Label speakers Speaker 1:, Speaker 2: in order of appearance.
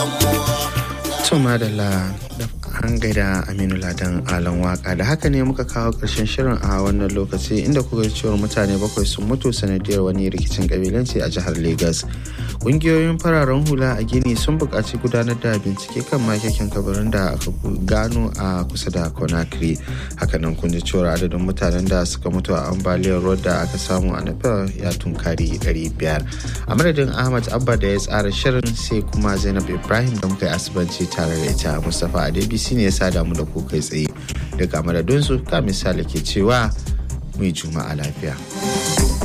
Speaker 1: To madalla da an gaida Aminu Ladan Alan Waka da haka ne muka kawo ƙarshen shirin a wannan lokaci inda kuka cewar mutane bakwai sun mutu sanadiyar wani rikicin kabilanci a jihar Legas. Ƙungiyoyin fararen hula a Gini sun buƙaci gudanar da bincike kan makekin kabarin da aka gano a kusa da Conakry. Hakanan kun ji cewar adadin mutanen da suka mutu a ambaliyar ruwa da aka samu a Nepal ya tunkari 500. A madadin Ahmad Abba da ya tsara shirin sai kuma Zainab Ibrahim da muka yi asibanci tare da ita Mustapha Adebisi ne ya sada mu da ku kai tsaye. Daga madadinsu ka misali ke cewa mai juma'a lafiya.